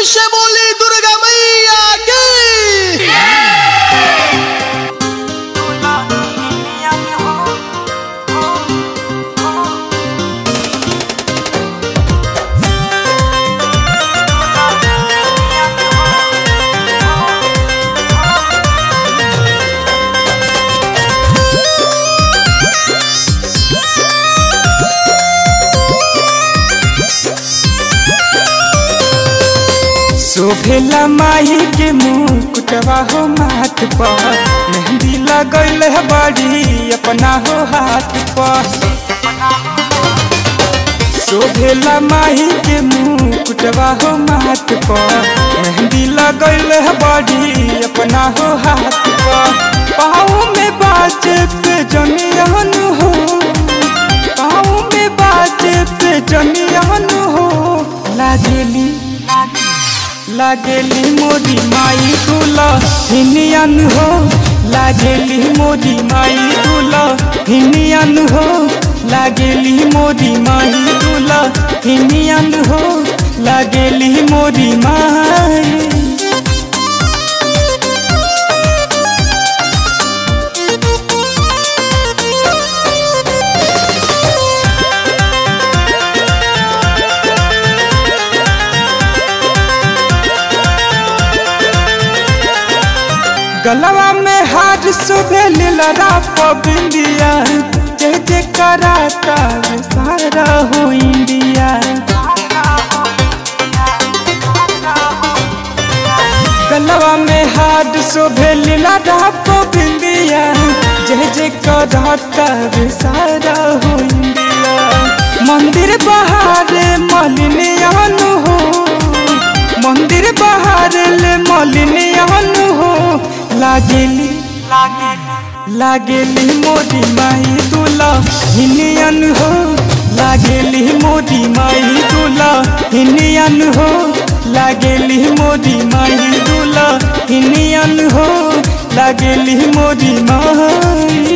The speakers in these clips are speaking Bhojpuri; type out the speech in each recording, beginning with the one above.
से बोली दुर्गा मैया की शोभेला माही के मुकुटवा हो माथ पर मेहंदी लगल है बड़ी अपना हो हाथ पर शोभेला माही के मुकुटवा हो माथ पर मेहंदी लगल है बड़ी अपना हो हाथ पर पाँव में बाजे पे जनियन हो पाँव में बाजे पे जनियन हो लागेली लागेली मोदी माई दूल्हा हिनियन हो लागेली मोदी माई दूल्हा हिनियन हो लागेली मोदी माई दूल्हा हिनियन हो लागेली मोदी माई गलवा में हार सुबह लीलरा पबिंदिया जय जय कराता सारा हो इंडिया गलवा में हार सुबह लीलरा पबिंदिया जय जय कराता सारा हो इंडिया मंदिर बाहर मलिनियन हो मंदिर बाहर ले मलिनियन हो लागेली लागेली मोदी माई दूल्हा हिनियन हो लागेली मोदी माई दूल्हा हिनियन हो लागेली मोदी माई दूल्हा हिनियन हो लागेली मोदी माई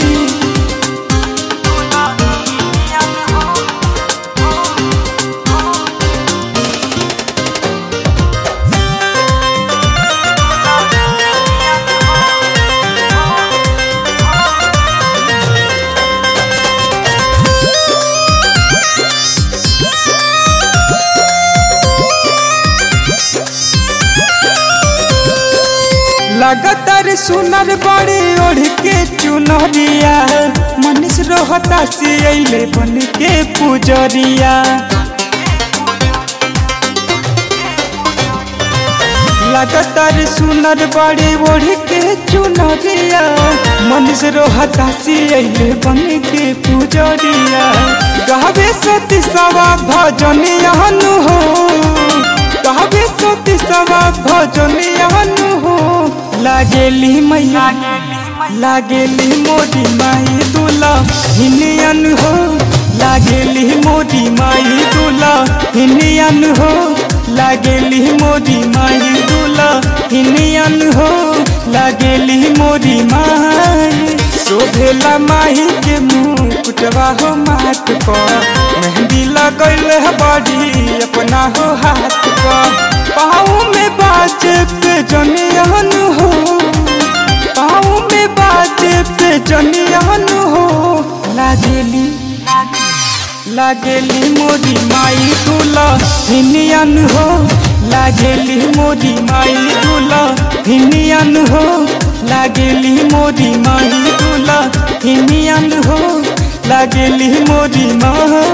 लगातार सुनर बड़ी ओढ़ के चुनरिया मनीष रोहता से अले बन के पुजरिया लगातार सुनर बड़ी ओढ़ के चुनरिया मनीष रोहता से अले बन के पुजरिया गावे सती सवा भजनियन हो गावे सती सवा भजनियन हो लागेली मैया लागेली मोदी माई दूल्हा हिनियन हो लागेली मोदी माई दूल्हा हिनियन हो लागेली मोदी माई दूल्हा हिनियन हो लागेली मोदी माई शोभेला माही के मुकुटवा हो माथ पर मेहंदी लगल है बड़ी अपना हो हाथ पर पाँव में बाजे पे जनियन हो पाँव में बाजे पे जनियन हो लागेली लागेली मोदी माई दूल्हा हिनियन हो लागेली मोदी माई दूल्हा हिनियन हो लागेली मोदी माई दूल्हा हिनियन हो लागेली मोदी माई